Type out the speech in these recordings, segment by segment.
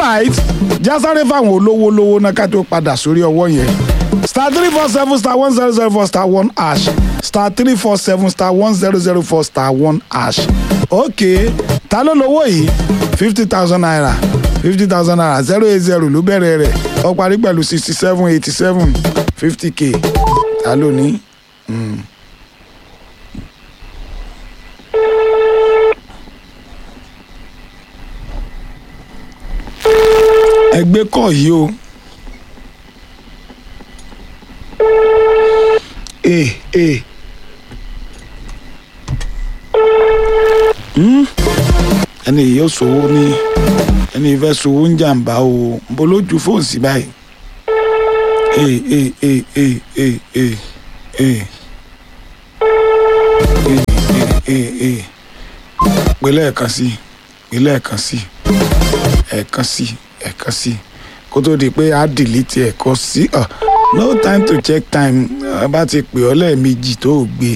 alright jásáré fáwọn olówó lówó náà ká tó padà sórí ọwọ́ yẹn star three four seven star one zero zero four star one hash star three four seven star one zero zero four star one hash ok ta ló lówó yìí fifty thousand naira fifty thousand naira zero eight zero ló bẹ̀rẹ̀ rẹ̀ ó parí pẹ̀lú sixty seven eighty seven fifty k ta ló ní. ẹgbẹ́ kọ̀ yìí o. ee ee. Hmm? ẹni yìí yóò sòwò ní ẹni yìí fẹ́ sòwò ń jàǹbá o bó ló ju fóònù sí báyìí. ee ee ee ee ee ee ee ee ee ee pé lẹ́ẹ̀kan sí pé lẹ́ẹ̀kan sí ẹ̀ẹ̀kan sí ẹ̀ẹ̀kan sí kó tó di pé a delete ẹ̀kọ́ sí ọ no time to check time a bá ti pè ọ́ lẹ́ẹ̀mejì tó o gbé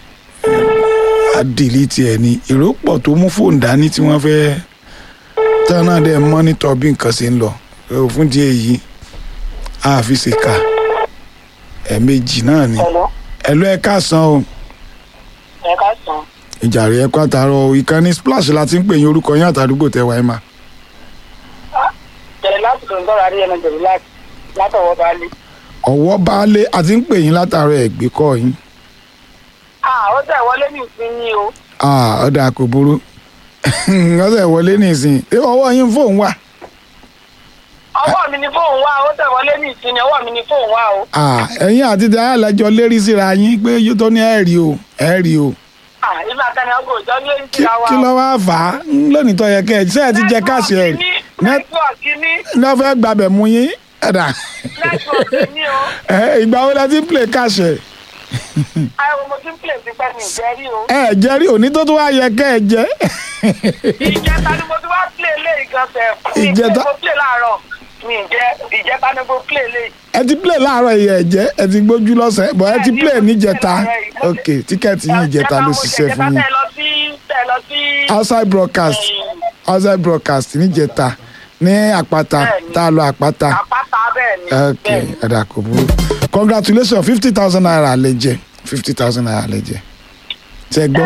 a delete ẹ̀ ní èrò pọ̀ tó mú fóònù dání tí wọ́n fẹ́ tí wọ́n náà dẹ̀ mọ́nítọ̀ bí nǹkan ṣe ń lọ ẹ̀ fún díẹ̀ yìí a fi ṣe kà ẹ̀ẹ̀mejì náà ni Hello. ẹ̀lú ẹ̀ káàsán o ẹ ká sàn. ìjàre ẹ̀ kọ́ àtàrọ̀ ìkànnì splash la ti ń pè yín orúkọ yín àtàdúgbò tẹ́wàá ẹ̀ máa. Jẹ̀rẹ̀ láti lòun tọ́ra rí ẹnu jẹ̀rẹ̀ láti látọ̀wọ́ bá lé. ọ̀wọ́ baálé àti ń pè yín látàárọ̀ ẹ̀gbẹ́ kọ́ yín Ah, ó tẹ̀ wọlé ní ìsinyìí o. Ah, ọ̀dà kò burú ọ̀sẹ̀ wọlé nìsín ṣé ọwọ́ yín fóun wà Ọwọ́ mi ni fóun wá, ó tẹ̀ wọlé ní ìsinyìí, ọwọ́ mi ni fóun wá o. Ah, ẹ̀yin àti dáhà lẹ́jọ́ lérí síra yín pé yóò tó ní ẹ̀rí o ẹ̀rí o Ah, ìgbà kan ni ọgọ́ òjò ní èyí kí ti ra wa kí ló wá fà á ń lónìí tó yẹ kẹ́ ẹ̀ ṣe ẹ̀ ti jẹ káàsì ẹ̀ Nẹ́tíwọ̀kì ní, ní wọ́n fẹ́ gbàbẹ̀ mú yín ẹ̀dà nẹ́tíwọ̀kì ní o. ẹ̀, ìgbà wo la ti ń play káàsì ẹ̀ Ayọ̀ mo ti ń pè sí pẹ́ mi ìjẹ́ rí o. ẹ̀ jẹ́ rí òní tó tó wá yẹ kẹ́ ẹ̀ jẹ́ Ìjẹta ni mo ti wá play lé ìgànsẹ̀. Ìjẹta? Mo play láàárọ̀. Mi ìjẹ́ ìjẹta ni mo play lé. ẹ ti play láàárọ̀ yìí ẹ̀ jẹ́ ẹ ti gbójú lọ́sẹ̀ bọ̀ ẹ ti play níjẹta ok tíkẹ́ẹ̀tì yín ìjẹta ló ṣiṣẹ́ fún yín Tẹ̀ lọ sí tẹ̀ lọ sí. outside broadcast outside broadcast níjẹta ní àpáta Bẹ́ẹ̀ni. tá a lọ àpáta Àpáta bẹ́ẹ̀ ni. ok Bẹ́ẹ̀ni. ẹ̀dà kò burú congratulations fifty thousand naira lè jẹ fifty thousand naira lè jẹ ṣe gbọ́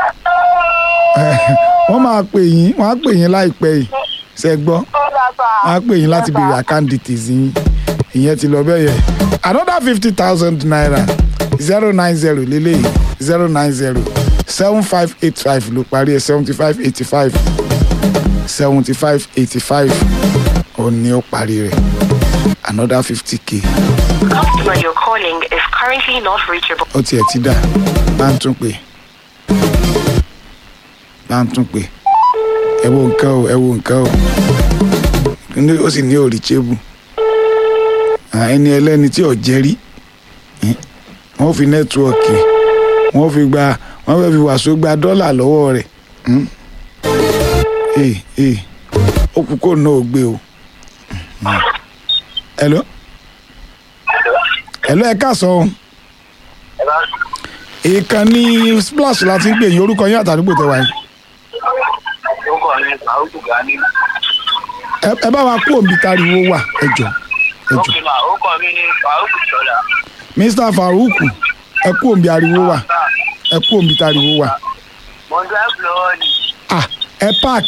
wọ́n máa pè yín wọ́n á pè yín láìpẹ́ yìí ṣe gbọ́ Ó dàgbà. wọ́n á pè yín láti béèrè account details yín ìyẹn ti lọ bẹ́ẹ̀ yẹn another fifty thousand naira zero nine zero lélẹ́yìí zero nine zero seven five eight five ló parí ẹ̀ seventy five eighty five seventy five eighty five òun ni ó parí rẹ̀ another fifty k customer you're calling is currently not reachable. ó tiẹ̀ ti dà bá ń tún pè bá ń tún pè ẹ wo nǹkan o ẹ wo nǹkan o ní ó sì ní òrìṣẹ́bù ẹni ẹlẹ́ni tí ò jẹ́rí wọ́n fi nẹ́tíwọ̀kì wọ́n fi gba wọ́n fẹ́ fi wàásù gba dọ́là lọ́wọ́ rẹ̀ hmm? ee ee ó kú kó náà ó gbé o Hmm. hello hello ẹ káàsán o ìkànnì splash láti ń pè yín orúkọ yín àtàdúgbò tẹwàá yín orúkọ mi Farouk Gani. ẹ ẹ bá wa kú òǹbí tariwo wà ẹ jọ ẹ jọ ókè mà orúkọ mi ni Farouk Ṣọlá. mr farouk ẹ kú òǹbí ariwo wà ẹ kú òǹbí tariwo wà mo ń drive lọ́wọ́ ni ah ẹ park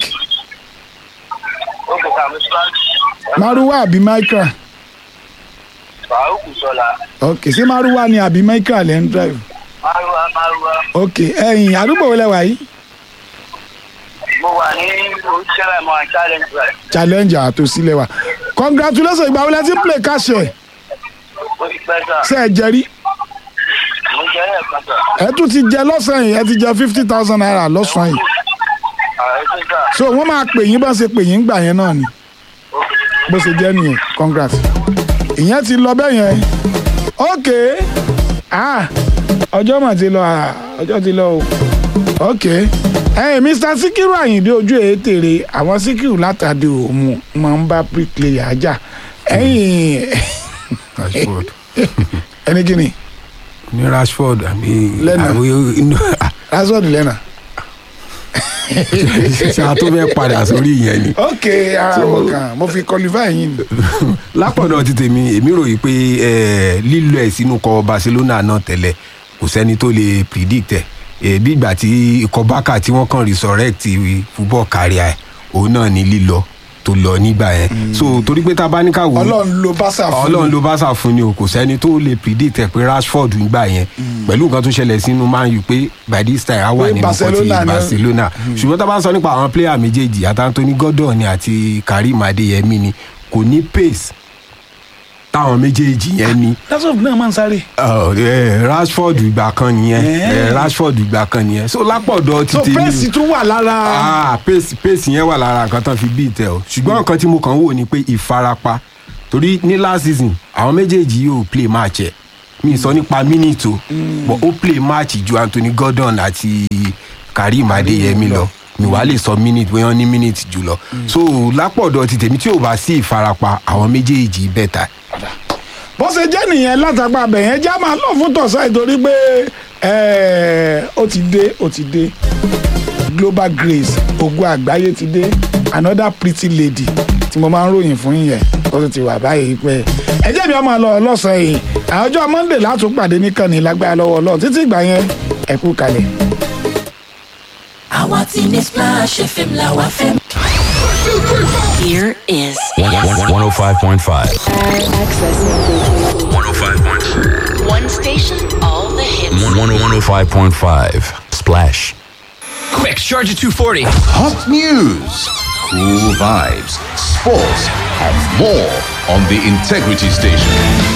ókè sàmì sọ́ọ̀tì. maruwa àbí micra Farouk Ṣọlá. ok ṣé maruwa ni àbí micra lẹ́ ń drive Márùwá Márùwá. ok ẹ̀yin àdúgbò wo lẹ wà yìí mo wà ní oṣìṣẹ́ mọ́ challenge drive. challenge àtòsílẹ̀ wa congratulations ìgbà wo lẹ ti ń play cash ẹ̀ ó ti pẹ́ sà. ṣe ẹ jẹ́rí mo jẹ́ ẹ̀kan sà. ẹ tún ti jẹ lọ́sàn-án yìí ẹ ti jẹ fifty thousand naira lọ́sàn-án yìí ààrẹ tó sà. so wọ́n máa pè yín bá ṣe pè yín gbà yẹn náà ni bó ṣe jẹ́ nìyẹn congrats ìyẹn ti lọ bẹ́ẹ̀ yẹn ok ah ọjọ́ mà ti lọ ah ọjọ́ ti lọ o ok ẹ̀yin mr sikiru ayinde ojú ètèrè àwọn sikiru látàdé òmu máa ń bá bricklayer ajá ẹ̀yin rashford ẹni gíní ní rashford àbí Lẹ́nà. àbí inú rásọ̀dì lẹ́nà ṣe a tó fẹ́ padà sórí ìyẹn ni. ok àwọn kan mo fi qualify yín ni. lápọ̀dọ̀ ti tèmi èmi ròyìn pé eh, lílọ ẹ̀ sínú kọ barcelona náà tẹ́lẹ̀ kò sẹ́ni tó lè predict ẹ̀ Eh, bí ìgbà tí ikọ̀ bákà tí wọ́n kàn resurrect football career ẹ̀ òun náà ní lílọ tó lọ nígbà yẹn so torí pé tá a bá ní ká wò ó ọlọ́run ló bá sà fún ọlọ́run ló bá sà fún ni o kò sẹ́ni tó lè predict ẹ̀ pé rashford ń gbà yẹn pẹ̀lú nǹkan tó ṣẹlẹ̀ sínú man u pé by this time á wà Pé nínú Barcelona kọ́tì ni- barcelona ṣùgbọ́n tá a bá ń sọ nípa àwọn player méjèèjì àti anthony gordon ni àti karim adeyemi ni kò ní pace táwọn méjèèjì yẹn ni that's of náà máa ń sáré. Oh, eh, rashford ìgbà kan nìyẹn Eh. Eh, rashford ìgbà kan nìyẹn so lápọ̀dọ̀ so títí pẹ́ẹ́sì tún wà lára. ah pace pace yẹn wà lára nǹkan tán fi bí ìtẹ o ṣùgbọ́n nǹkan tí mo kàn ń wò ni pé ìfarapa torí ní last season àwọn méjèèjì yóò play match ẹ̀ mi sọ nípa minute o but ó play match ju anthony gordon àti karim adeyemi lọ mi wàá lè sọ minute bóyá wọ́n ní minute jù lọ so lápọ̀dọ̀ ti tèmi tí ò bá sí ìfarapa àwọn méjèèjì bẹ́ta bó ṣe jẹ́ nìyẹn látàgbà abẹ yẹn já máa lọ fún tọ̀sán ìtorí pé ẹ̀, ó ti dé ó ti dé global grace ogun àgbáyé ti dé another pretty lady tí mo máa ń ròyìn fún yẹn ó sì ti wà báyìí pé ẹ jẹ́ mi ọmọ lọ lọ́sàn-án yìí àjọ monday látún pàdé níkànnì lágbára lọ́wọ́ ọlọ́run títí ìgbà yẹn ẹ kú kalẹ̀. àwa ti ní splash fm la wa fẹ́. Here is 105.5. access. 105.5. One station, all the hits. 105.5. Splash. Quick, charge at 240. Hot news, cool vibes, sports, and more on the Integrity Station.